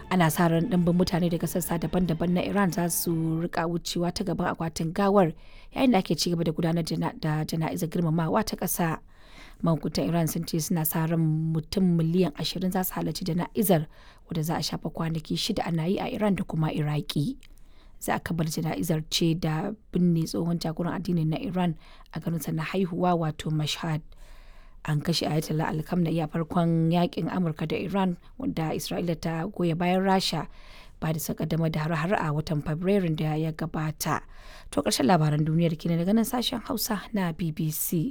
ana sa ran ɗimbin mutane daga sassa daban-daban na iran za su rika wucewa ta gaban akwatin gawar yayin da ake ci gaba da gudanar da jana'izar girmamawa ta ƙasa mahukuntan iran sun ce suna sa ran mutum miliyan ashirin za su halarci jana'izar wadda za a shafa kwanaki shida ana yi a iran da kuma iraki za a kabar jana'izar ce da binne tsohon jagoran addinin na iran a garinsa na haihuwa wato mashhad an kashe ayatollah alkamna a farkon yakin amurka da iran wanda isra'ila ta goya bayan rasha ba da kaddamar da har-har a watan fabrairun da ya gabata to ƙarshen labaran duniyar kenan daga nan sashen hausa na bbc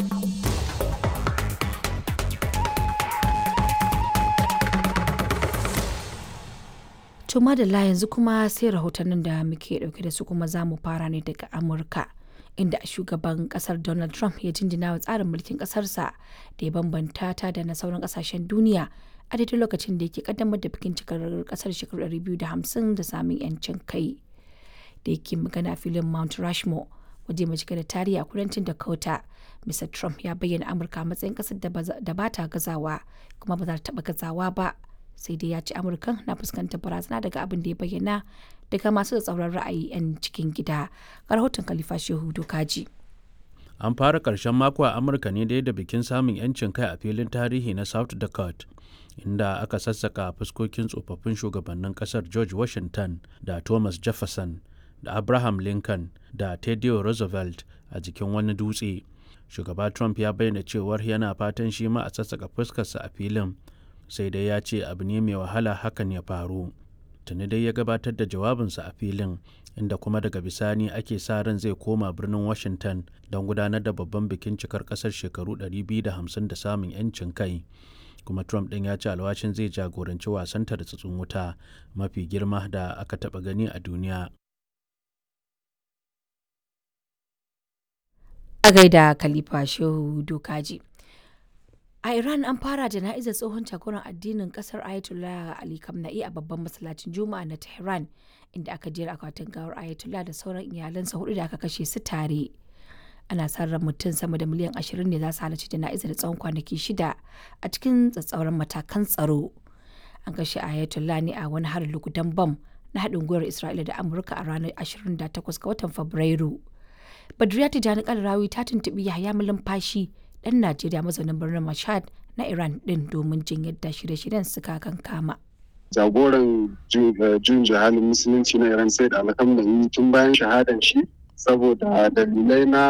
to madalla yanzu kuma sai rahotannin da muke dauke da su kuma za mu fara ne daga amurka inda shugaban kasar Donald Trump ya jinjina wa tsarin mulkin kasarsa da ya bambanta ta da na sauran kasashen duniya a daidai lokacin da yake kaddamar da bikin cikar kasar shekaru 250 da samun yancin kai. Da yake magana filin Mount Rushmore waje mai cike da tarihi a kudancin Dakota. Mr. Trump ya bayyana Amurka a matsayin kasar da ba ta gazawa kuma ba za ta taba gazawa ba. sai dai ya ce amurkan na fuskantar barazana daga abin da ya bayyana daga masu tsauran ra'ayi 'yan cikin gida ga rahoton khalifa shehu dokaji an fara karshen mako a amurka ne da da bikin samun 'yancin kai a filin tarihi na south dakota inda aka sassaka fuskokin tsofaffin shugabannin kasar george washington da thomas jefferson da abraham lincoln da teddy roosevelt a jikin wani dutse shugaba trump ya bayyana cewar yana fatan shi ma a sassaka fuskarsa a filin sai dai ya ce abu ne mai wahala hakan ya faru tuni dai ya gabatar da jawabinsa a filin inda kuma daga bisani ake sa ran zai koma birnin washington don gudanar da babban bikin cikar kasar shekaru 250 da samun 'yancin kai kuma trump ɗin ya ce alwashin zai jagoranci wasan tartsatsin wuta mafi girma da aka taɓa gani a duniya a gaida khalifa shehu dokaji A Iran an fara jana'izar tsohon jagoran addinin kasar Ayatollah Ali Khamenei a babban masallacin Juma'a na Tehran inda aka jera akwatin gawar Ayatollah da sauran iyalansa hudu da aka kashe su tare. Ana sa ran mutum sama da miliyan ashirin ne za su halarci jana'izar da tsawon kwanaki shida a cikin tsatsauran matakan tsaro. An kashe Ayatollah ne a wani harin lugudan bam na haɗin gwiwar Isra'ila da Amurka a ranar 28 ga watan Fabrairu. Badriya Tijjani Kalarawi ta tuntuɓi Yahaya Malumfashi ɗan Najeriya mazaunin birnin Mashhad na Iran ɗin domin jin yadda shirye-shiryen suka kan kama. Jagoran jun jihalin musulunci na Iran sai da alhamdulillah tun bayan shahadan shi saboda dalilai na